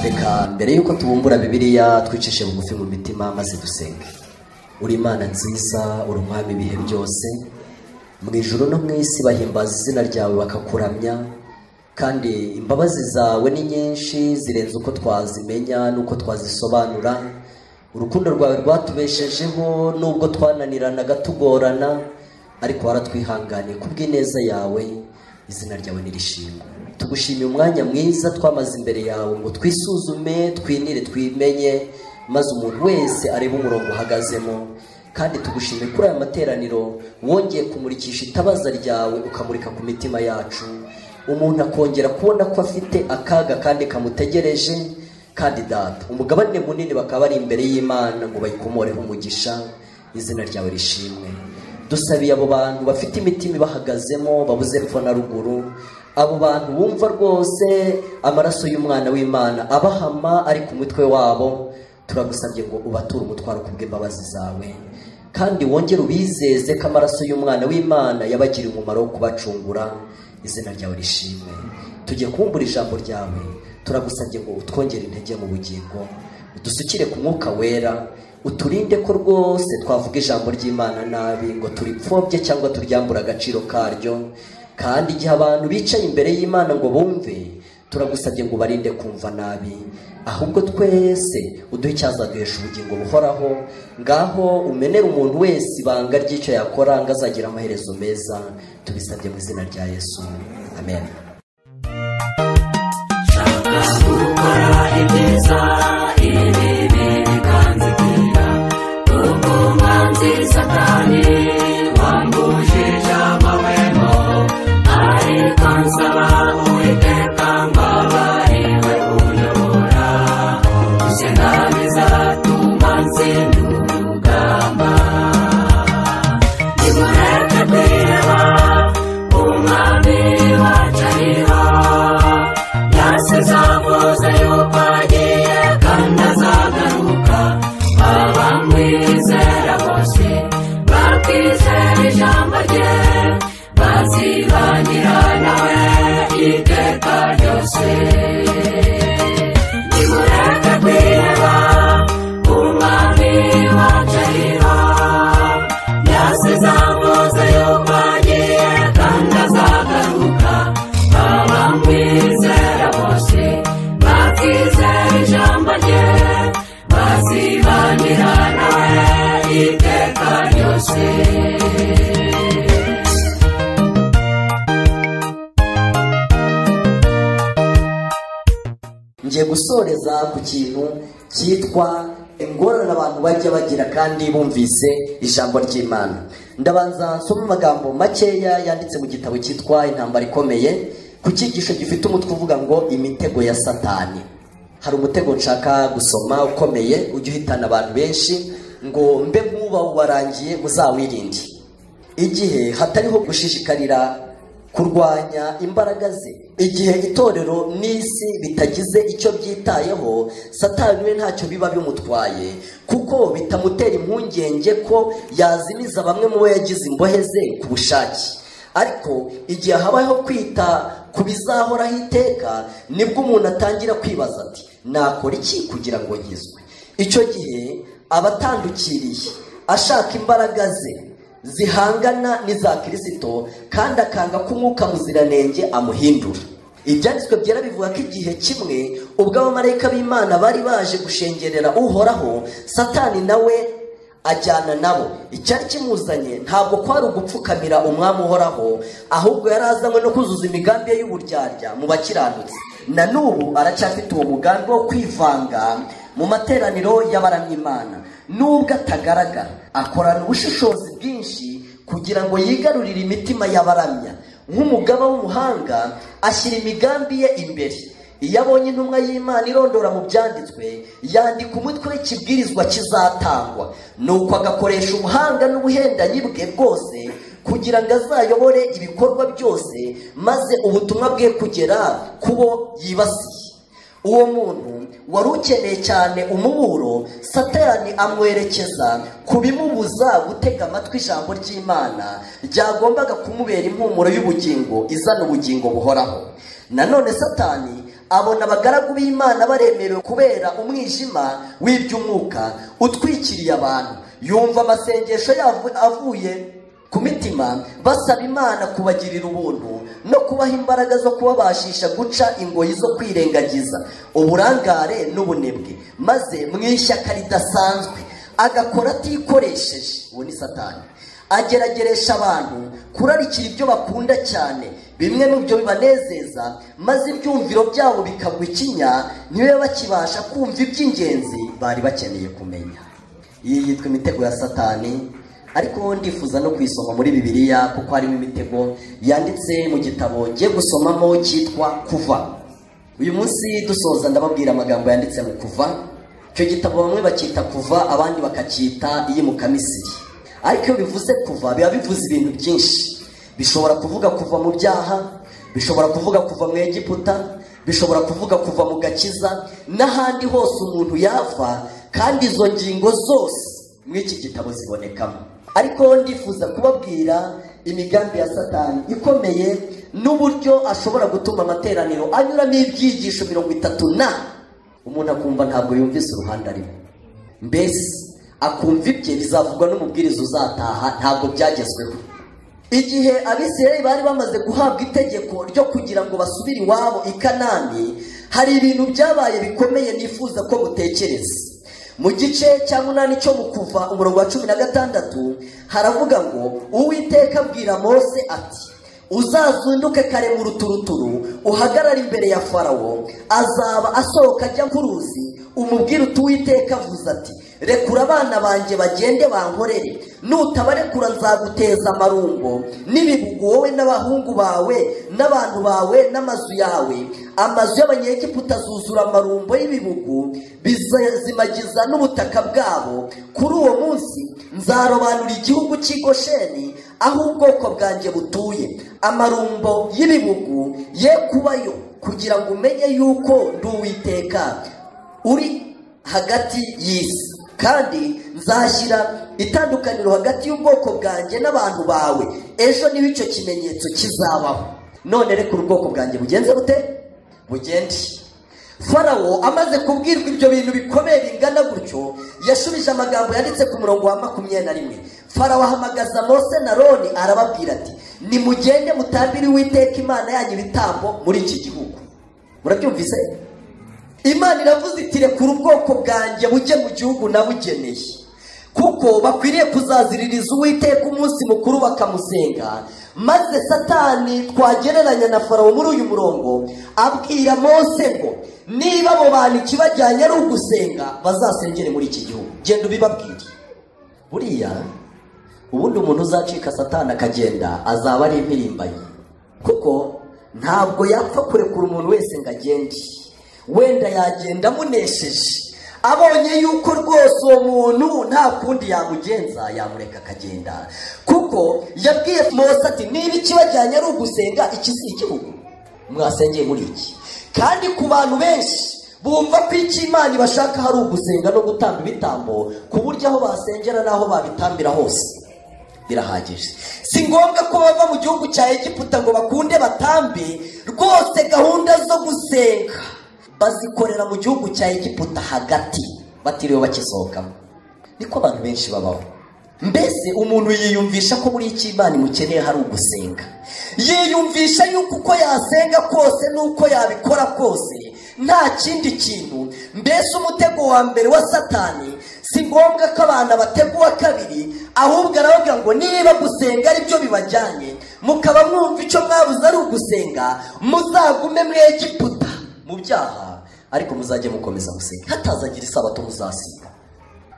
reka mbere y'uko tubumbura bibiliya twicishe bugufi mu mitima maze dusenge uri imana nziza uri umwami ibihe byose mu ijoro no mu isi bahimbaza izina ryawe bakakuramya kandi imbabazi zawe ni nyinshi zirenze uko twazimenya n'uko twazisobanura urukundo rwawe rwatubeshejeho nubwo twananiranaga tugorana ariko waratwihanganiye kubw'ineza yawe izina ryawe nirishimwe tugushimiye umwanya mwiza twamaze imbere yawe ngo twisuzume twinire twimenye maze umuntu wese arebe umurongo uhagazemo kandi tugushimiye kuri aya materaniro wongeye kumurikisha itabaza ryawe ukamurika ku mitima yacu umuntu akongera kubona ko afite akaga kandi kamutegereje kandi data umugabane munini bakaba bari imbere y'imana ngo bayikomoreho umugisha izina ryawe rishimwe dusabiye abo bantu bafite imitima ibahagazemo babuze epfo na ruguru abo bantu bumva rwose amaraso y'umwana w'imana abahama ari ku mutwe wabo turagusabye ngo ubature umutwaro ku bw'imbabazi zawe kandi wongere ubizeze ko amaraso y'umwana w'imana yabagiriye umumaro wo kubacungura izina ryawe rishimwe tugiye kubumbura ijambo ryawe turagusabye ngo utwongere intege mu bugingo udusukire ku mwuka wera uturinde ko rwose twavuga ijambo ry'imana nabi ngo turipfobye cyangwa turyambure agaciro karyo kandi igihe abantu bicaye imbere y'imana ngo bumve turagusabye ngo ubarinde kumva nabi ahubwo twese uduhe icyazaduhesha ubugingo buhoraho ngaho umenere umuntu wese ibanga ry'icyo yakora ngo azagira amaherezo meza tubisabye mu izina rya yesu amen gukora ibyiza ibibi bikanzitira ubwunga nziza kandi wanguje ijambo wemo ariko nsaba uwiteka mbabarire unyobora gusenga bizatuma nsinda urugamba nimureke kwiheba umwami wacu ariho yasizavuze yuko agiye kandi azagaruka abamwizera bose bakizera ijambo rye bazibangira nawe iteka ryose nimureke kwiheba umwami wacu ariho yasizavuze yuko agiye kandi azagaruka abamwizera bose bakizera ijambo rye bazibanira nawe iteka ryose ngiye gusoreza ku kintu cyitwa ingorane abantu bajya bagira kandi bumvise ijambo ry'imana ndabanza nsoma amagambo makeya yanditse mu gitabo cyitwa intambara ikomeye ku cyigisho gifite umutwe uvuga ngo imitego ya satani hari umutego nshaka gusoma ukomeye ujya uhitana abantu benshi ngo mbe nk'uba warangiye muzawirinde igihe hatariho gushishikarira kurwanya imbaraga ze igihe itorero n'isi bitagize icyo byitayeho satani we ntacyo biba bimutwaye kuko bitamutera impungenge ko yazimiza bamwe mu bo yagize imbohe ze ku bushake ariko igihe habayeho kwita ku bizahoraho iteka nibwo umuntu atangira kwibaza ati nakora iki kugira ngo nkizwe icyo gihe aba atandukiriye ashaka imbaraga ze zihangana n'iza kirisito kandi akanga ko umwuka muziranenge amuhindura ibyanditswe byera bivuga ko igihe kimwe ubwo abamarayika b'imana bari baje gushengerera uhoraho satani nawe ajyana nabo icyari kimuzanye ntabwo kwari ugupfukamira umwami uhoraho ahubwo yari azanywe no kuzuza imigambi ye y'uburyarya mu bakiranutsi na n'ubu aracyafite uwo mugambi wo kwivanga mu materaniro y'abaramyimana nubwo atagaragara akorana ubushishozi bwinshi kugira ngo yigarurire imitima y'abaramya nk'umugaba w'umuhanga ashyira imigambi ye imbere iyo abonye intumwa y'imana irondora mu byanditswe yandika umutwe w'ikibwirizwa kizatangwa nuko agakoresha ubuhanga n'ubuhendanyi bwe bwose kugira ngo azayobore ibikorwa byose maze ubutumwa bwe kugera ku bo yibasiye uwo muntu wari ukeneye cyane umuburo satani amwerekeza ku bimubuza gutega amatwi ijambo ry'imana ryagombaga kumubera impumuro y'ubugingo izana ubugingo buhoraho nanone satani abona abagaragu b'imana baremerewe kubera umwijima w'iby'umwuka utwikiriye abantu yumva amasengesho yabo avuye ku mitima basaba imana kubagirira ubuntu no kubaha imbaraga zo kubabashisha guca ingoyi zo kwirengagiza uburangare n'ubunebwe maze mu ishyaka ridasanzwe agakora atikoresheje uwo ni satani agerageresha abantu kurarikira ibyo bakunda cyane bimwe mu byo bibanezeza maze ibyumviro byabo bikagwa ikinya ntibe bakibasha kumva iby'ingenzi bari bakeneye kumenya iyi yitwa imitego ya satani ariko ndifuza no kuyisoma muri bibiliya kuko harimo imitego yanditse mu gitabo ngiye gusomamo cyitwa kuva uyu munsi dusoza ndababwira amagambo yanditse mu kuva icyo gitabo bamwe bacyita kuva abandi bakacyita iyimukamisiri ariko iyo bivuze kuva biba bivuze ibintu byinshi bishobora kuvuga kuva mu byaha bishobora kuvuga kuva mu egiputa bishobora kuvuga kuva mu gakiza n'ahandi hose umuntu yava kandi izo ngingo zose muri iki gitabo zibonekamo ariko ndifuza kubabwira imigambi ya satani ikomeye n'uburyo ashobora gutuma amateraniro anyuramo ibyigisho mirongo itatu na umuntu akumva ntabwo yumvise uruhande arimo mbese akumva ibye bizavugwa n'umubwiriza uzataha ntabwo byagezweho igihe abisirayeli bari bamaze guhabwa itegeko ryo kugira ngo basubire iwabo i kanani hari ibintu byabaye bikomeye nifuza ko mutekereza mu gice cya munani cyo mu kuva umurongo wa cumi na gatandatu haravuga ngo uwiteka abwira mose ati uzazunduke kare mu ruturuturu uhagarare imbere ya farawo azaba asohoka ajya ku ruzi umubwire uti uwiteka avuze ati rekura abana banjye bagende bankorere nutabarekura nzaguteza amarungo n'ibihugu wowe n'abahungu bawe n'abantu bawe n'amazu yawe amazu y'abanyegiputa azuzura amarumbo y'ibihugu bizazimagiza n'ubutaka bwabo kuri uwo munsi nzarobanura igihugu cy'i Gosheni aho ubwoko bwanjye butuye amarumbo y'ibihugu ye kubayo kugira ngo umenye yuko ndi uwiteka uri hagati y'isi kandi nzashyira itandukaniro hagati y'ubwoko bwanjye n'abantu bawe ejo niba icyo kimenyetso kizabaho none reka ubwoko bwanjye bugenze bute bugende farawo amaze kubwirwa ibyo bintu bikomeye bingana gutyo yashubije amagambo yanditse ku murongo wa makumyabiri na rimwe farawo ahamagaza mose na roni arababwira ati nimugende mutambire uwiteka imana yanyu ibitambo muri iki gihugu murabyumvise imana iravuze iti rekura ubwoko bwanjye bujye mu gihugu nabugeneye kuko bakwiriye kuzaziririza uwiteka umunsi mukuru bakamusenga maze satani twagereranya na farawo muri uyu murongo abwira mose ngo niba abo bantu ikibajyanye ari ugusenga bazasengere muri iki gihugu genda ubibabwire buriya ubundi umuntu uzacika satani akagenda azaba ari impirimbanyi kuko ntabwo yapfa kurekura umuntu wese ngo agende wenda yagenda amunesheje abonye yuko rwose uwo muntu nta kundi yamugenza yamureka akagenda kuko yabwiye mose ati niba ikibajyanye ari ugusenga iki si igihugu mwasengeye muri iki kandi ku bantu benshi bumva ko icyo imana ibashaka hari ugusenga no gutamba ibitambo ku buryo aho basengera n'aho babitambira hose birahagije si ngombwa ko bava mu gihugu cya egiputa ngo bakunde batambe rwose gahunda zo gusenga bazikorera mu gihugu cya egiputa hagati batiriwe bakisohokamo niko abantu benshi babaho mbese umuntu yiyumvisha ko muri iki imana imukeneye hari ugusenga yiyumvisha yuko uko yasenga kose n'uko yabikora kose nta kindi kintu mbese umutego wa mbere wa satani si ngombwa ko abana bateguwa kabiri ahubwo aravuga ngo niba gusenga aribyo bibajyanye mukaba mwumva icyo mwabuze ari ugusenga muzagume muri egiputa mu byaha ariko muzajye mukomeza gusenga hatazagira isabato muzasiba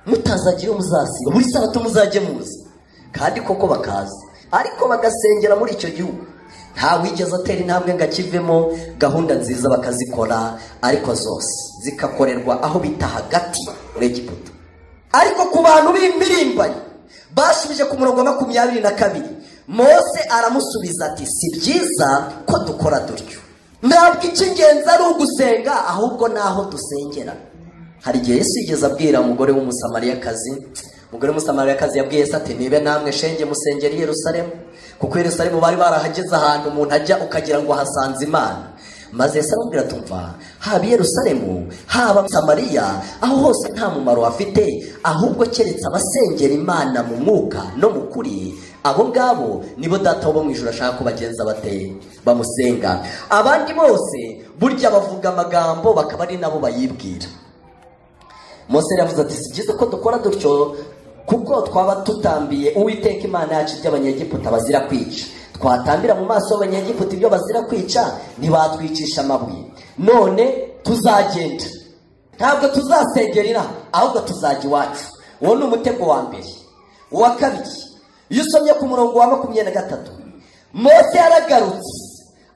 mutazagira iyo muzasiba buri sabato muzajye muzi kandi koko bakaza ariko bagasengera muri icyo gihugu nta wigeze atera intambwe ngo akivemo gahunda nziza bakazikora ariko zose zikakorerwa aho bita hagati muri egiputa ariko ku bantu b'impirimbanyi bashubije ku murongo wa makumyabiri na kabiri mose aramusubiza ati si byiza ko dukora dutyo ntabwo icy'ingenzi ari ugusenga ahubwo naho dusengera hari igihe yesu yigeze abwira umugore w'umusamariyakazi umugore w'umusamariyakazi yabwiye se ati nibe namwe shenge musengera i yerusalemu kuko i yerusalemu bari barahageze ahantu umuntu ajya ukagira ngo hasanze imana maze se aramubwira tumva haba i yerusalemu haba samariya aho hose nta mumaro hafite ahubwo keretse abasengera imana mu mwuka no mu kuri abo ngabo nibo data wo mu ijoro ashaka ko bagenza bate bamusenga abandi bose burya bavuga amagambo bakaba ari nabo bayibwira mose yavuze ati si byiza ko dukora dutyo kuko twaba tutambiye uwiteka imana yacu ibyo abanyegiputa bazira kwica twatambira mu maso y'abanyegiputa ibyo bazira kwica ntibatwicisha amabuye none tuzagenda ntabwo tuzasengerera ahubwo tuzajya iwacu uwo ni umutego wa mbere uwa kabiri iyo usomye ku murongo wa makumyabiri na gatatu mose yaragarutse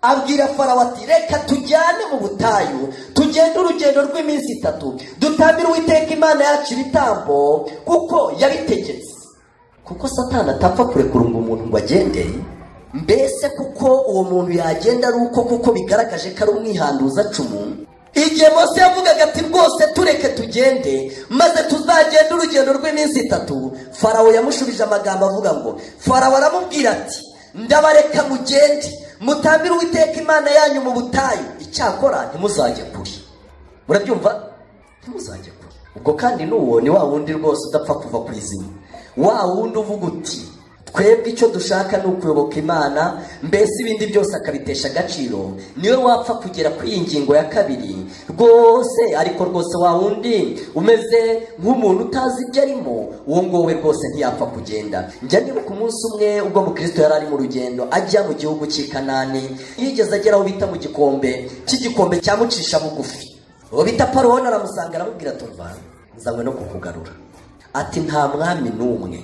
abwira farawo ati reka tujyane mu butayu tugende urugendo rw'iminsi itatu dutambire uwiteka imana yacu ibitambo kuko yabitegetse kuko satana atapfa kurekurunga umuntu ngo agende mbese kuko uwo muntu yagenda ari uko kuko bigaragaje ko ari umwihanduza acumu igihe mose yavugaga ati rwose tureke tugende maze tuzagende urugendo rw'iminsi itatu farawo yamushubije amagambo avuga ngo farawo aramubwira ati ndabareka mugende mutambire uwiteka imana yanyu mu butayu icyakora ntimuzajye kure murabyumva ntimuzajye kure ubwo kandi n'uwo ni wa wundi rwose udapfa kuva ku izima wa wundi uvuga uti twebwe icyo dushaka ni ukuyoboka imana mbese ibindi byose akabitesha agaciro niwe wapfa kugera kuri iyi ngingo ya kabiri rwose ariko rwose wa wundi umeze nk'umuntu utazi ibyo arimo uwo nguwo we rwose ntiyapfa kugenda njya nibuka umunsi umwe ubwo mukristo yari ari mu rugendo ajya mu gihugu cy'i kanani yigeze agera aho bita mu gikombe cy'igikombe cyamucisha bugufi uwo bita paroni aramusanga aramubwira tumva nzanywe no kukugarura ati nta mwami n'umwe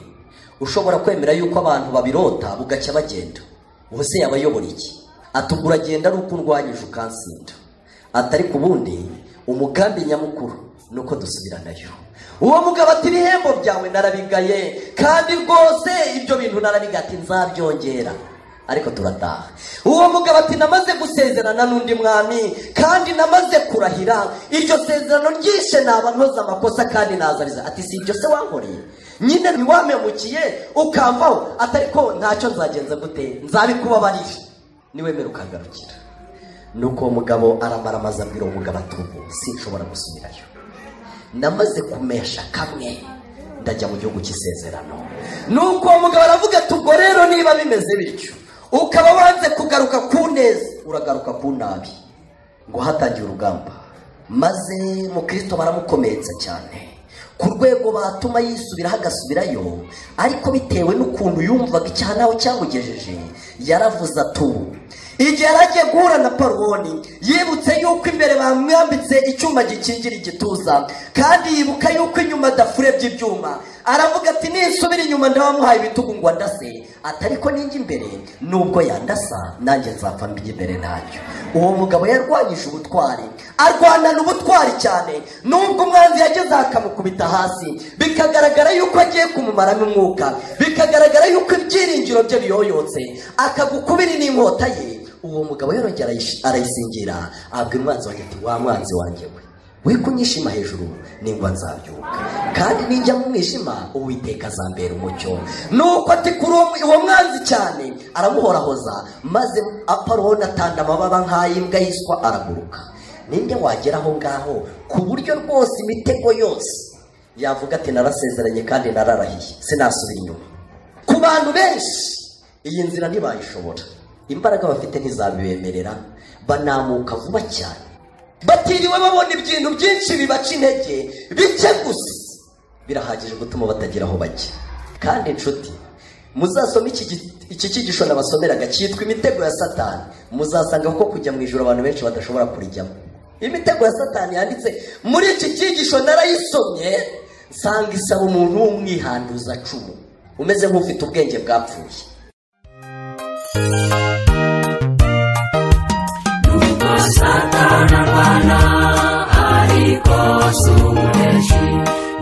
ushobora kwemera yuko abantu babirota bugacya bagenda ubuse yaba ayobora iki ati ubwo uragenda ari uko undwanyije ukansinda ati ariko ubundi umugambi nyamukuru ni uko dusubiranayo uwo mugabo ati ibihembo byawe narabigaye kandi rwose ibyo bintu narabigaye ati nzabyongera ariko turataha uwo mugabo ati namaze gusezerana n'undi mwami kandi namaze kurahira iryo sezerano ryishe naba nkoze amakosa kandi nazariza ati si ibyo se wankoreye nyine ntiwamemukiye ukamvaho atari ko ntacyo nzagenza gute nzabikubabarira niwemere ukagarukira nuko uwo mugabo aramara amaze abwira uwo mugabo atubu sinshobora gusubirayo namaze kumesha kamwe ndajya mu gihugu cy'isezerano nuko uwo mugabo aravuga ati ubwo rero niba bimeze bityo ukaba wanze kugaruka ku neza uragaruka ku nabi ngo hatangiye urugamba maze mukristo baramukomeretsa cyane ku rwego batuma yisubiraho agasubirayo ariko bitewe n'ukuntu yumvaga icyaha nawe cyamugejeje yaravuze atubu igihe yari agiye guhura na paroni yibutse yuko imbere bamwambitse icyuma gikingira igituza kandi yibuka yuko inyuma adafurebye ibyuma aravuga ati nisubira inyuma ndabamuhaye ibitugu ngo andase ati ariko ninjya imbere nubwo yandasa nanjye nzapfa mbijya imbere ntabyo uwo mugabo yarwanyije ubutwari arwanana ubutwari cyane nubwo umwanzi yageze aha akamukubita hasi bikagaragara yuko agiye kumumaramo umwuka bikagaragara yuko ibyiringiro bye biyoyotse akagukubiri n'inkota ye uwo mugabo yarongera arayish- arayisingira abwira umwanzi wanjye ati wa mwanzi wanjye we we kunyishima hejuru ningwa nzabyuka kandi ninjya mu mwijima uwiteka azambera umucyo nuko ati kuri uwo uwo mwanzi cyane aramuhorahoza maze aparoni atanda amababa nk'ay'imbwa yiswa araguruka ninde wagera aho ngaho ku buryo rwose imitego yose yavuga ati narasezeranye kandi nararahiye sinasubira inyuma ku bantu benshi iyi nzira ntibayishobora imbaraga bafite ntizabibemerera banamuka vuba cyane batiriwe babona ibintu byinshi bibaca intege bike gusa birahagije gutuma batagira aho bajya kandi inshuti muzasoma iki gi- iki cyigisho nabasomeraga cyitwa imitego ya satani muzasanga ko kujya mu ijoro abantu benshi badashobora kurijyamo imitego ya satani yanditse muri iki cyigisho narayisomye nsanga isaba umuntu w'umwihanduza cumu umeze nk'ufite ubwenge bwapfuye nuko satana arwana ariko si umuneshi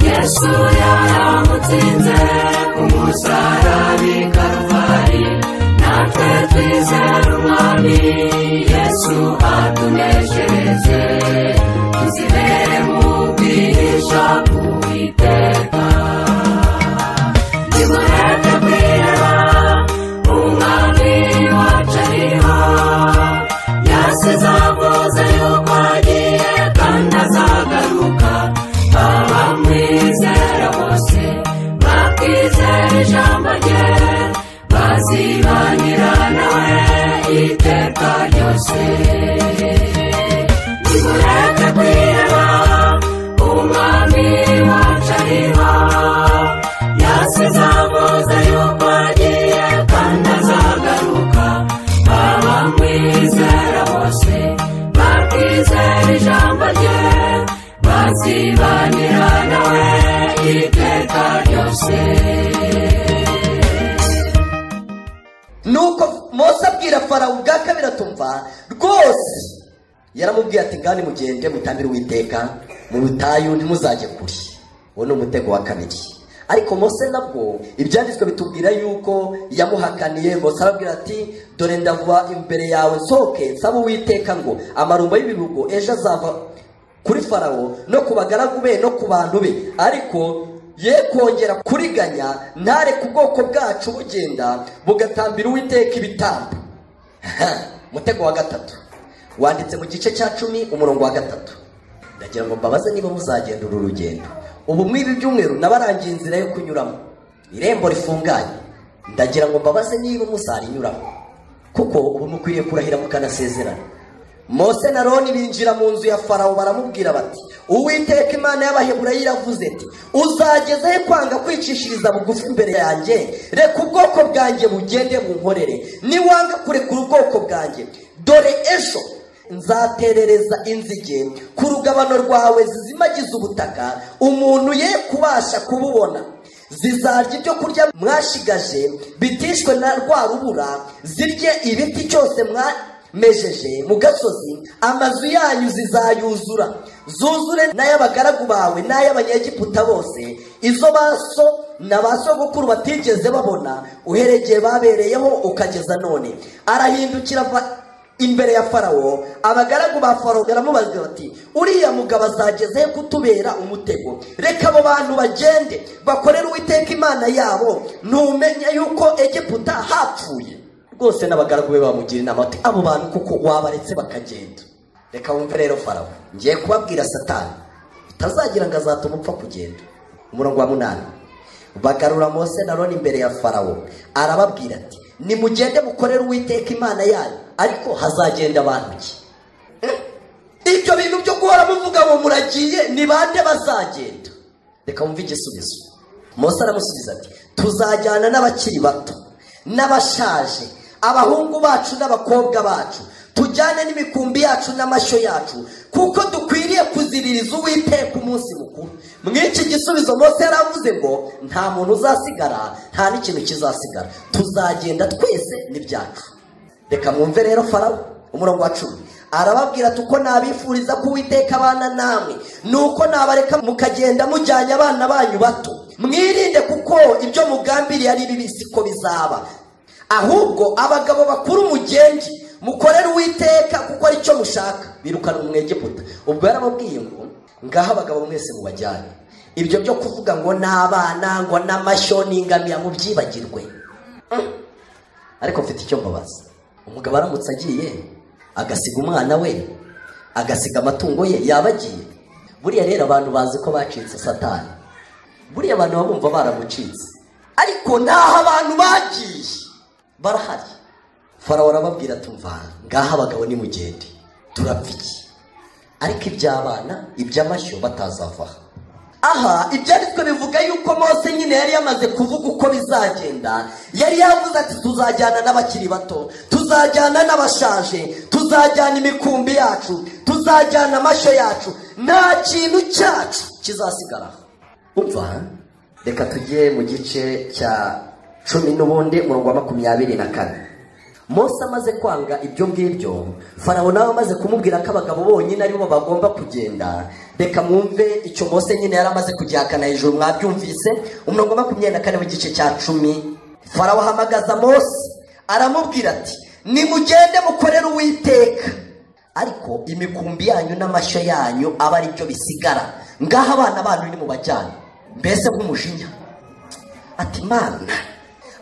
yesu yaramutsinze ku musaraba i karuvali natwe twizera umwami yesu atuneshereze tuzibere mu bwihisha bw'uwiteka nimureke kwireba nzibanira nawe iteka ryose nuko mose abwira farawo ubwa kabiri atumva rwose yaramubwiye ati ngani mugende mutambire uwiteka mu butayu ntimuzajye kure uwo ni umutego wa kabiri ariko mose nabwo ibyanditswe bitubwira yuko yamuhakaniye mose arabwira ati dore ndava imbere yawe nsohoke nsaba uwiteka ngo amarumbo y'ibihugu ejo azava kuri farawo no ku bagaragu be no ku bantu be ariko ye kongera kuriganya ntareke ubwoko bwacu bugenda bugatambira uwiteka ibitambo Ha, umutego wa gatatu wanditse mu gice cya cumi umurongo wa gatatu ndagira ngo mbabaze niba muzagenda uru rugendo ubu mw'ibi byumweru nabarangiye inzira yo kunyuramo irembo rifunganye ndagira ngo mbabaze niba muzarinyuramo kuko ubu mukwiriye kurahira mukanasezerana mose na roni binjira mu nzu ya farawo baramubwira bati uwiteka imana y'abaheburayo iravuze ati uzagezehe kwanga kwicishiriza bugufi imbere yanjye reka ubwoko bwanjye bugende bunkorere niwanga kurekura ubwoko bwanjye dore ejo nzaterereza inzige ku rugabano rwawe zizimagiza ubutaka umuntu ye kubasha kububona zizarya ibyo kurya mwashigaje bitishwe na rwa rubura zirye ibiti cyose mwamejeje mu gasozi amazu yanyu zizayuzura zuzure n'ay'abagaragu bawe n'ay'abanyegiputa bose izo baso na ba sogokuru batigeze babona uherekeye babereyeho ukageza none arahindukira ava imbere ya farawo abagaragu ba farawo baramubaza bati uriya mugabo azageze kutubera umutego reka abo bantu bagende bakorere uwiteka imana yabo ntumenya yuko egiputa hapfuye rwose n'abagaragu be bamugira inama bati abo bantu kuko wabaretse bakagenda reka wumve rero farawo ngiye kubabwira satani utazagira ngo azatuma upfa kugenda umurongo wa munani bagarura mose na roni imbere ya farawo arababwira ati nimugende mukorere uwiteka imana yanyu ariko hazagenda abantu ki ibyo bintu byo guhora muvuga ngo muragiye ni bande bazagenda reka wumve igisubizo mose aramusubiza ati tuzajyana n'abakiri bato n'abashaje abahungu bacu n'abakobwa bacu tujyane n'imikumbi yacu n'amashyo yacu kuko dukwiriye kuziririza uwiteka umunsi mukuru mw'iki gisubizo mose yaravuze ngo nta muntu uzasigara nta n'ikintu kizasigara tuzagenda twese n'ibyacu reka mwumve rero farawo umurongo wa cumi arababwira ati uko nabifuriza ko uwiteka abana namwe ni uko nabareka mukagenda mujyanye abana banyu bato mwirinde kuko ibyo mugambiriye ari bibi siko bizaba ahubwo abagabo bakuru mugenge mukorere uwiteka kuko aricyo mushaka birukana umwegiputa ubwo yaramubwiye ngo ngaho abagabo mwese mubajyane ibyo byo kuvuga ngo n'abana ngo n'amashyo n'ingamiya mubyibagirwe Mm. ariko mfite icyo mbabaza umugabo aramutse agiye agasiga umwana we agasiga amatungo ye yaba agiye buriya rero abantu bazi ko bacitse satani buriya abantu baba bumva baramucitse ariko n'aho abantu bagiye barahari farawo arababwira tumva ngaho abagabo nimugende turapfa iki ariko iby'abana iby'amashyo batazava aha aha ibyanditswe bivuga yuko mose nyine yari yamaze kuvuga uko bizagenda yari yavuze ati tuzajyana n'abakiri bato tuzajyana n'abashaje tuzajyana imikumbi yacu tuzajyana amashyo yacu nta kintu cyacu kizasigaraho umva reka tujye mu gice cya cumi n'ubundi umurongo wa makumyabiri na kane mose amaze kwanga ibyo ngibyo farawo nawe amaze kumubwira ko abagabo bonyine aribo bagomba kugenda reka mwumve icyo mose nyine yari amaze kugihakana hejuru mwabyumvise umurongo wa makumyabiri na kane w'igice cya cumi farawo ahamagaza mose aramubwira ati nimugende mukorere uwiteka ariko imikumbi yanyu n'amashyo yanyu aba ari byo bisigara ngaho abana banyu ni mu bajyane mbese nk'umujinya ati mana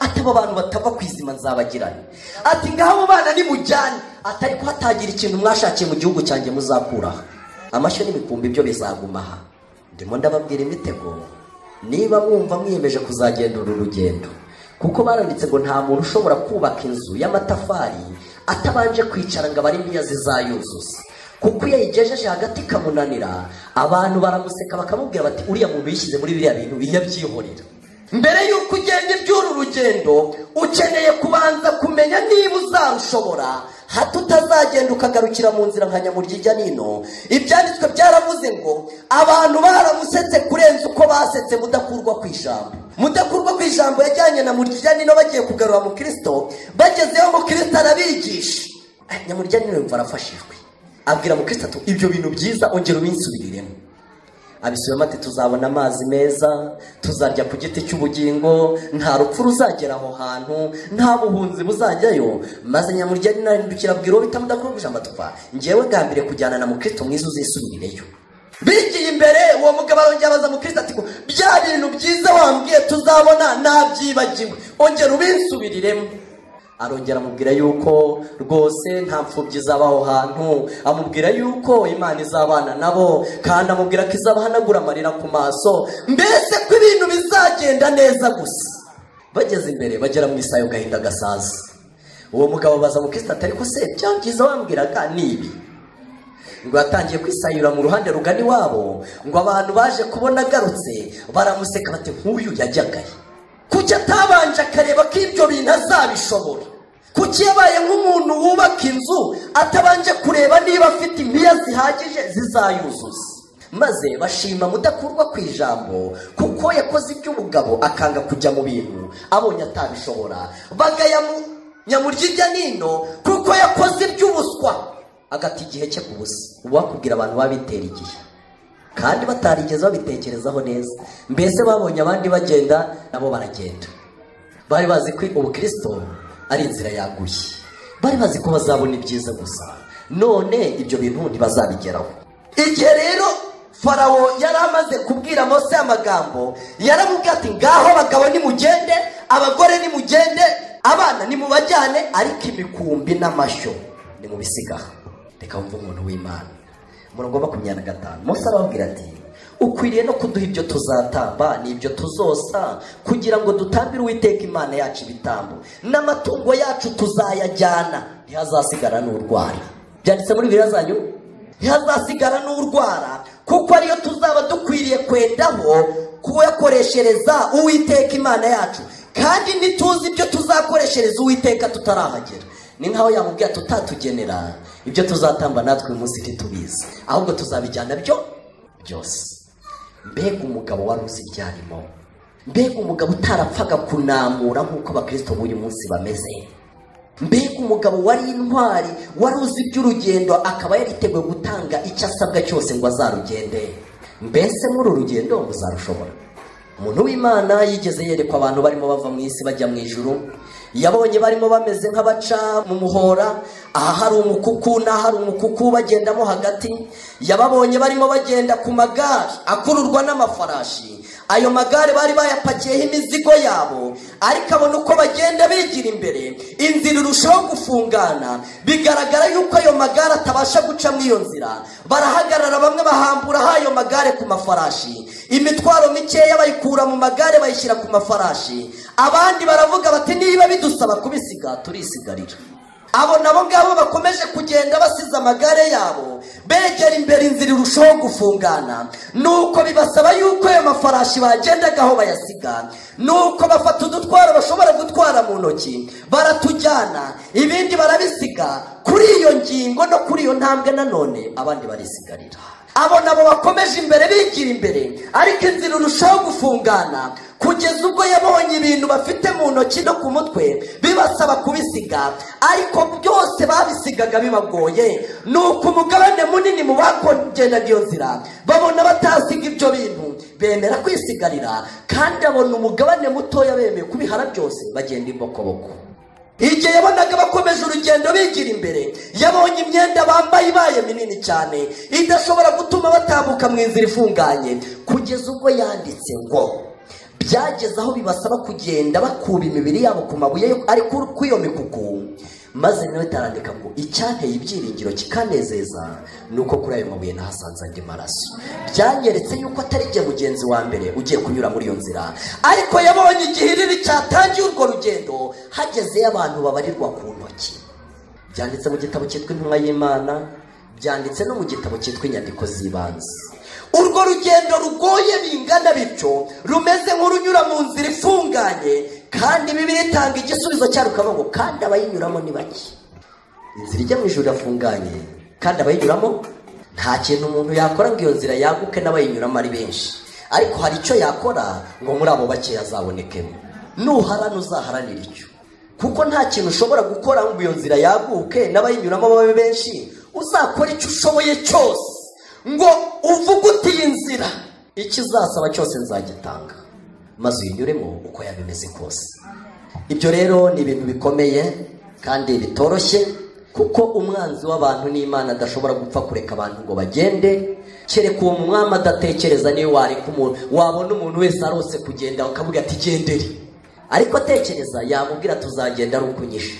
ati abo bantu batava ku izima nzabagirane ati ngaho abo bana nimujyane atari ko hatagira ikintu mwashakiye mu gihugu cyanjye muzakuraho amashyo n'imikumbi byo bizaguma aha ndimo ndababwira imitego niba mwumva mwiyemeje kuzagenda uru rugendo kuko baranditse ngo nta muntu ushobora kubaka inzu y'amatafari atabanje kwicara ngo abare imbiya zizayuzuza kuko iyo ayigejeje hagati ikamunanira abantu baramuseka bakamubwira bati uriya muntu yishyize muri biriya bintu yabyihorera mbere y'uko ugenda iby'uru rugendo ukeneye kubanza kumenya niba uzarushobora hato utazagenda ukagarukira mu nzira nka nyamurya ijya nino ibyanditswe byaravuze ngo abantu baramusetse kurenza uko basetse mudakurwa ku ijambo mudakurwa ku ijambo yajyanye na murya ijya nino bagiye kugarura mu kirisito bagezeho mu kirisito arabigisha Ah, nyamurya nino yumva arafashijwe abwira mu kirisito ati ibyo bintu byiza ongera ubinsubiriremo abisubiramo ati tuzabona amazi meza tuzarya ku giti cy'ubugingo nta rupfu ruzagera aho hantu nta buhunzi buzajyayo maze nyamurya nahindukira abwira uwo bita mudakuru ijambo atwa ngewe gambire kujyana na mukristo mwiza uzisubirireyo bigiye imbere uwo mugabo arongera abaza mukristo ati bya bintu byiza wambwiye tuzabona nabyibagiwe ongera ubinsubiriremo arongera amubwira yuko rwose nta mfubyi izaba aho hantu amubwira yuko imana izabana nabo kandi amubwira ko izabahanagura amarira ku maso mbese ko ibintu bizagenda neza gusa bageze imbere bagera mu isayo gahinda gasaza uwo mugabo abaza mukristo ati ariko se bya byiza wambwiraga ni ibi ngo yatangiye kwisayura mu ruhande rugana iwabo ngo abantu baje kubona agarutse baramuseka bati nk'uyu yajyagaye kuki atabanje akareba ko ibyo bintu azabishobora kuki yabaye nk'umuntu wubaka inzu atabanje kureba niba afite impiya zihagije zizayuzuza maze bashima mudakurwa ku ijambo kuko yakoze iby'ubugabo akanga kujya mu bintu abonye atabishobora bagaya mu nyamurya ijya nino kuko yakoze iby'ubuswa agata igihe cye ku busa uwakubwira abantu babitera igihe kandi batarigeze babitekerezaho neza mbese babonye abandi bagenda nabo baragenda bari bazi ko ubukristo ari inzira yaguye bari bazi ko bazabona ibyiza gusa none ibyo bintu ntibazabigeraho igihe rero farawo yari amaze kubwira mose amagambo yaramubwira ati ngaho abagabo nimugende abagore nimugende abana nimubajyane ariko imikumbi n'amashyo nimubisigaho reka wumve umuntu w'imana muragomba kumyana gatanu musa arababwira ati ukwiriye no kuduha ibyo tuzatamba n'ibyo tuzosa kugira ngo dutambire uwiteka imana yacu ibitambo n'amatungo yacu tuzayajyana ntihazasigara n'urwara byanditse muri bibiri zanyu ntihazasigara n'urwara kuko ariyo tuzaba dukwiriye kwendaho kuyakoreshereza uwiteka imana yacu kandi ntituzi ibyo tuzakoreshereza uwiteka tutarahagera ni nkaho yamubwira tutatugenera ibyo tuzatamba natwe uyu munsi ntitubizi ahubwo tuzabijyana byo byose mbega umugabo wari uzi ibyarimo mbega umugabo utarapfaga kunamura nk'uko abakristo b'uyu munsi bameze mbega umugabo wari intwari wari uzi iby'urugendo akaba yariteguye gutanga icyo asabwa cyose ngo azarugende mbese muri uru rugendo muzarushobora umuntu w'imana yigeze yerekwa abantu barimo bava mu isi bajya mu ijuru yabonye barimo bameze nk'abaca mu muhora aha hari umukuku n'aha hari umukuku bagendamo hagati yababonye barimo bagenda ku magare akururwa n'amafarashi ayo magare bari bayapakiyeho imizigo yabo ariko abona uko bagenda bigira imbere inzira irushaho gufungana bigaragara yuko ayo magare atabasha guca muri iyo nzira barahagarara bamwe bahamburaho ayo magare ku mafarashi imitwaro mikeya bayikura mu magare bayishyira ku mafarashi abandi baravuga bati niba bidusaba kubisiga turisigarira abo nabo ngabo bakomeje kugenda basize amagare yabo begera imbere inzira irushaho gufungana nuko bibasaba yuko ayo mafarashi bagendaga aho bayasiga nuko bafata udutwaro bashobora gutwara mu ntoki baratujyana ibindi barabisiga kuri iyo ngingo no kuri iyo ntambwe nanone abandi barisigarira abo nabo bakomeje imbere bigira imbere ariko inzira irushaho gufungana kugeza ubwo yabonye ibintu bafite mu ntoki no ku mutwe bibasaba kubisiga ariko byose babisigaga bibagoye ni uko umugabane munini mu bakongenaga iyo nzira babona batasiga ibyo bintu bemera kwisigarira kandi abona umugabane mutoya bemeye kubihara byose bagenda imbokoboko igihe yabonaga bakomeje urugendo bigira imbere yabonye imyenda bambaye ibaye minini cyane idashobora gutuma batambuka mu inzira ifunganye kugeza ubwo yanditse ngo byageze aho bibasaba kugenda bakuba imibiri yabo ku mabuye yo- ari ku- ku iyo mikuku maze nawe tarandika ngo icyanteye ibyiringiro kikanezeza ni uko kuri ayo mabuye nahasanze andi maraso byanyeretse yuko atari jye mugenzi wa mbere ugiye kunyura muri iyo nzira ariko yabonye igihiriri cyatangiye urwo rugendo hagezeyo abantu babarirwa ku ntoki byanditse mu gitabo cyitwa intumwa y'imana byanditse no mu gitabo cyitwa inyandiko z'ibanze urwo rugendo rugoye bingana bityo rumeze nk'urunyura mu nzira ifunganye kandi bibiliya itanga igisubizo cyarwo ikavuga ngo kandi abayinyuramo ni bake inzira ijya mu ijuru irafunganye kandi abayinyuramo nta kintu umuntu yakora ngo iyo nzira yaguke n'abayinyuramo ari benshi ariko hari icyo yakora ngo muri abo bakeya azabonekemo nuharana uzaharanira icyo kuko nta kintu ushobora gukora ngo iyo nzira yaguke n'abayinyuramo babe benshi uzakora icyo ushoboye cyose ngo uvuge uti iyi nzira ikizasaba cyose nzagitanga maze uyinyuremo uko yaba imeze kose ibyo rero ni ibintu bikomeye kandi bitoroshye kuko umwanzi w'abantu n'imana adashobora gupfa kureka abantu ngo bagende kereka uwo mwami adatekereza niyo wareka umuntu wabona umuntu wese arose kugenda ukavuga ati gendere ariko atekereza yamubwira tuzagenda ari ukunyisha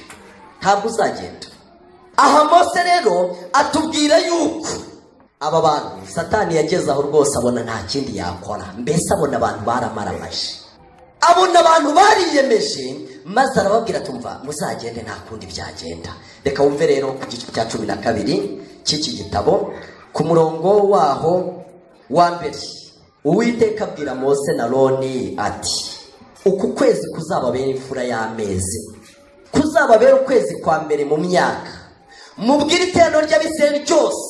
ntabwo uzagenda aha mose rero atubwira yuko aba bantu satani yageze aho rwose abona nta kindi yakora mbese abona abantu baramaramaje abona abantu bariyemeje maze arababwira tumva muzagende nta kundi byagenda reka wumve rero ku gice cya cumi na kabiri cy'iki gitabo ku murongo waho wa mbere uwiteka abwira mose na roni ati uku kwezi kuzababera imfura y'amezi kuzababera ukwezi kwa mbere mu myaka mubwire iteraniro ry'abisirayeli ryose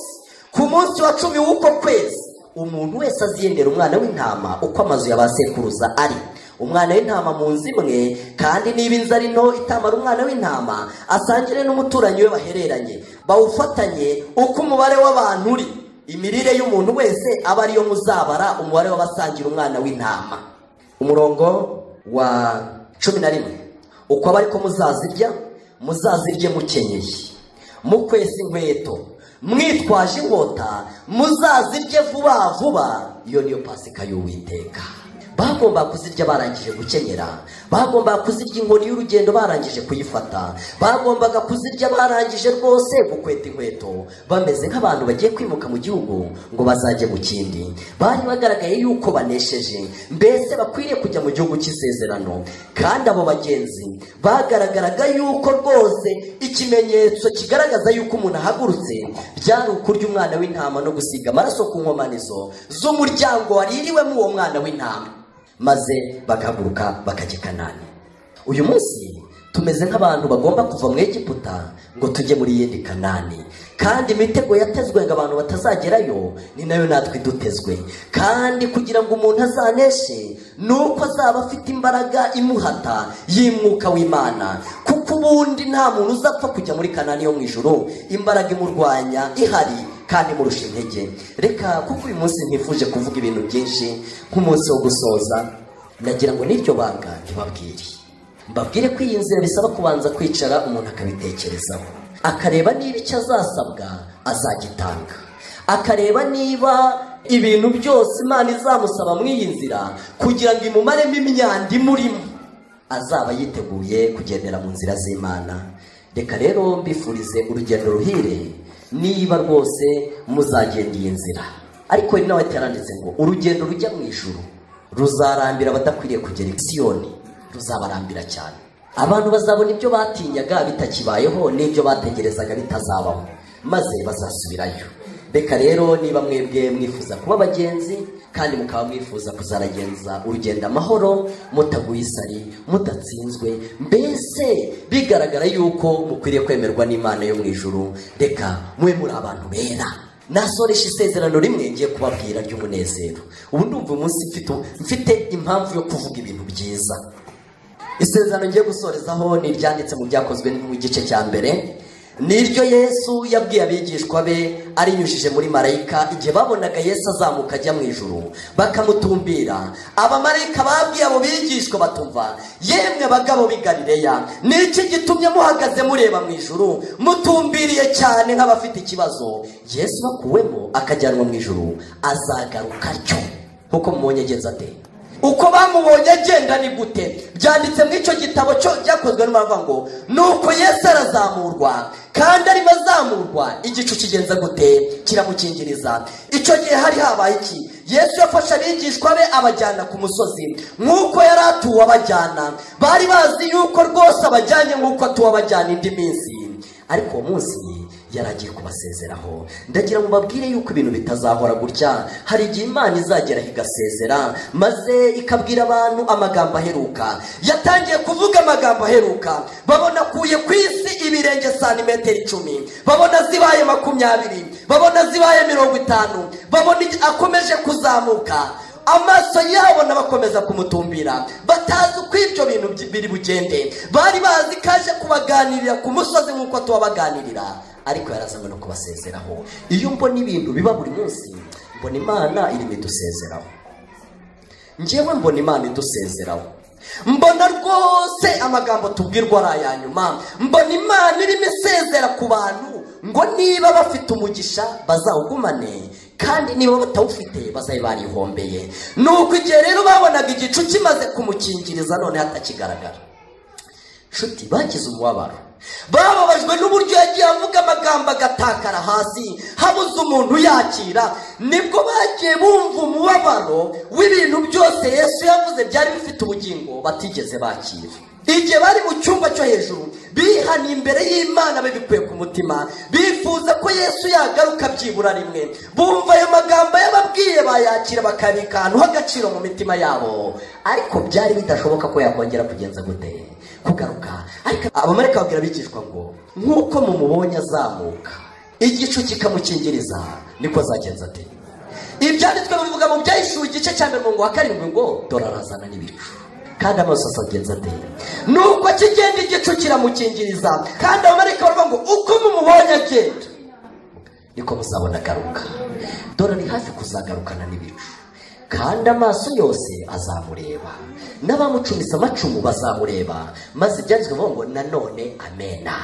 ku munsi wa cumi w'uko kwezi umuntu wese aziyendera umwana w'intama uko amazu ya ba sekuruza ari umwana w'intama mu nzu imwe kandi niba inzara into itamara umwana w'intama asangire n'umuturanyi we bahereranye bawufatanye uko umubare w'abantu uri imirire y'umuntu wese aba ariyo muzabara umubare w'abasangira umwana w'intama umurongo wa cumi na rimwe uko aba ariko muzazirya muzazirye mukenyeye mukwesa inkweto mwitwaje inkota muzazirye vuba vuba iyo niyo pasika y'uwiteka bagomba kuzirya barangije gukenyera bagomba kuzirya inkoni y'urugendo barangije kuyifata bagombaga kuzirya barangije rwose gukweta inkweto bameze nk'abantu bagiye kwimuka mu gihugu ngo bazajye mu kindi bari bagaragaye yuko banesheje mbese bakwiriye kujya mu gihugu cy'isezerano kandi abo bagenzi bagaragaraga yuko rwose ikimenyetso kigaragaza yuko umuntu ahagurutse byari ukurya umwana w'intama no gusiga amaraso ku nkomanizo z'umuryango waririwemo uwo mwana w'intama maze bagahaguruka bakajya i kanani uyu munsi tumeze nk'abantu bagomba kuva mu egiputa ngo tujye muri iyindi kanani kandi imitego yatezwe ngo abantu batazagerayo ni nayo natwe idutezwe kandi kugira ngo umuntu azaneshe ni uko azaba afite imbaraga imuhata y'umwuka w'imana kuko ubundi nta muntu uzapfa kujya muri kanani yo mu ijoro imbaraga imurwanya ihari kandi imurusha intege reka kuko uyu munsi ntifuje kuvuga ibintu byinshi nk'umunsi wo gusoza nagira ngo n'iryo banga ntibabwire mbabwire ko iyi nzira bisaba kubanza kwicara umuntu akabitekerezaho akareba niba icyo azasabwa azagitanga akareba niba ibintu byose imana izamusaba muri iyi nzira kugira ngo imumaremo imyanda imurimo azaba yiteguye kugendera mu nzira z'imana reka rero mbifurize urugendo ruhire niba rwose muzagenda iyi nzira ariko hari n'aho yaranditse ngo urugendo rujya mu ijuru ruzarambira abadakwiriye kugera i Siyoni ruzabarambira cyane abantu bazabona ibyo batinyaga bitakibayeho n'ibyo bategerezaga bitazabaho maze bazasubirayo reka rero niba mwebwe mwifuza kuba abagenzi kandi mukaba mwifuza kuzaragenza urugendo amahoro mutaguye isari mudatsinzwe mbese bigaragara yuko mukwiriye kwemerwa n'imana yo mu ijuru reka mube muri abantu bera nasoresha isezerano rimwe ngiye kubabwira ry'umunezero ubu ndumva umunsi mfite mfite impamvu yo kuvuga ibintu byiza isezerano ngiye gusorezaho ni iryanditse mu byakozwe mu gice cya mbere ni iryo yesu yabwiye abigishwa be arinyujije muri marayika igihe babonaga yesu azamuka ajya mu ijuru bakamutumbira abamarayika babwiye abo bigishwa batumva yemwe bagabo b'i Galileya, ni iki gitumye muhagaze mureba mu ijuru mutumbiriye cyane nk'abafite ikibazo yesu bakuwemo akajyanwa mu ijuru azagaruka cyo nk'uko mubonye agenza ate uko bamubonye agenda ni gute byanditse muri icyo gitabo cyo byakozwe n'umurava ngo ni uko yesu arazamurwa kandi arimo azamurwa igicu kigenza gute kiramukingiriza icyo gihe hari habaye iki yesu yafashe abigishwa be abajyana ku musozi nk'uko yari atuwe abajyana bari bazi yuko rwose abajyanye nk'uko atuwe abajyana indi minsi ariko uwo munsi yari agiye kubasezeraho ndagira ngo babwire yuko ibintu bitazahora gutya hari igihe imana izageraho igasezera maze ikabwira abantu amagambo aheruka yatangiye kuvuga amagambo aheruka babona akuye ku isi ibirenge santimetero icumi babona zibaye makumyabiri babona zibaye mirongo itanu babona igi- akomeje kuzamuka amaso yabo n'abakomeza kumutumbira batazi uko ibyo bintu byi- biri bugende bari bazi ko aje kubaganirira ku musozi nk'uko tubabaganirira ariko yarazanywe no kubasezeraho iyo mbona ibintu biba buri munsi mbona imana irimo idusezeraho njyewe mbona imana idusezeraho mbona rwose amagambo tubwirwa ari aya nyuma mbona imana irimo isezera ku bantu ngo niba bafite umugisha bazawugumane kandi niba batawufite bazabe barihombeye ni uko igihe rero babonaga igicu kimaze kumukingiriza none hatakigaragara nshuti bagize umubabaro bababajwe n'uburyo yagiye avuga amagambo agatakara hasi habuze umuntu yakira nibwo bagiye bumva umubabaro w'ibintu byose yesu yavuze byari bifite ubugingo batigeze bakira igihe bari mu cyumba cyo hejuru bihaniye imbere y'imana babikuye ku mutima bifuza ko yesu yagaruka byibura rimwe bumva ayo magambo yababwiye bayakira bakabika ahantu h'agaciro mu mitima yabo ariko byari bidashoboka ko yakongera kugenza gute kugaruka ariko abamarayika babwira abigishwa ngo nk'uko mumubonye azamuka igicu kikamukingiriza niko azagenza ate ibyanditswe bivuga mu byahishuwe igice cya mbere ngo wa karindwi ngo dore arazana n'ibicu kandi amaso asagenza ate nuko kigenda igicu kiramukingiriza kandi abamarayika baravuga ngo uko mumubonye agenda niko muzabona agaruka dore ari hafi kuzagarukana n'ibicu kandi amaso yose azamureba n'abamucumise amacumu bazamureba maze ibyanditswe bivuga ngo nanone amena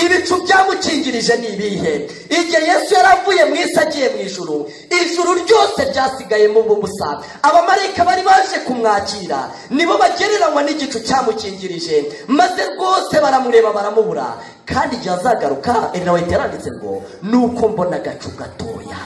ibicu byamukingirije ni ibihe igihe yesu yari avuye mu isi agiye mu ijuru ijuru ryose ryasigayemo ubusa abamarayika bari baje kumwakira nibo bagereranywa n'igicu cyamukingirije maze rwose baramureba baramubura kandi igihe azagaruka enawe yaranditse ngo nuko mbona agacu gatoya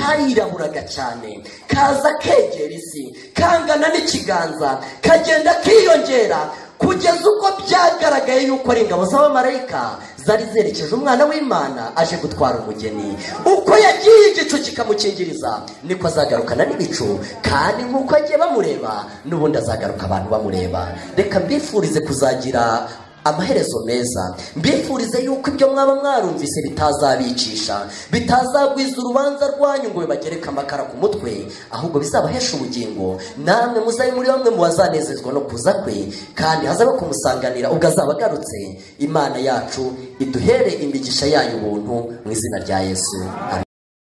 kariraburaga cyane kaza kegera isi kangana n'ikiganza kagenda kiyongera kugeza ubwo byagaragaye yuko ari ingabo z'abamarayika zari zerekeje umwana w'imana aje gutwara umugeni uko yagiye igicu kikamukingiriza niko azagarukana n'ibicu kandi nk'uko agiye bamureba n'ubundi azagaruka abantu bamureba reka mbifurize kuzagira amaherezo meza mbifurize yuko ibyo mwaba mwarumvise bitazabicisha bitazagwiza urubanza rwanyu ngo bibagereke amakara ku mutwe ahubwo bizabahesha ubugingo namwe muzabe muri bamwe mu bazanezezwa no kuza kwe kandi hazabe kumusanganira ubwo azaba agarutse imana yacu iduhere imigisha yayo ubuntu mu izina rya yesu Amen.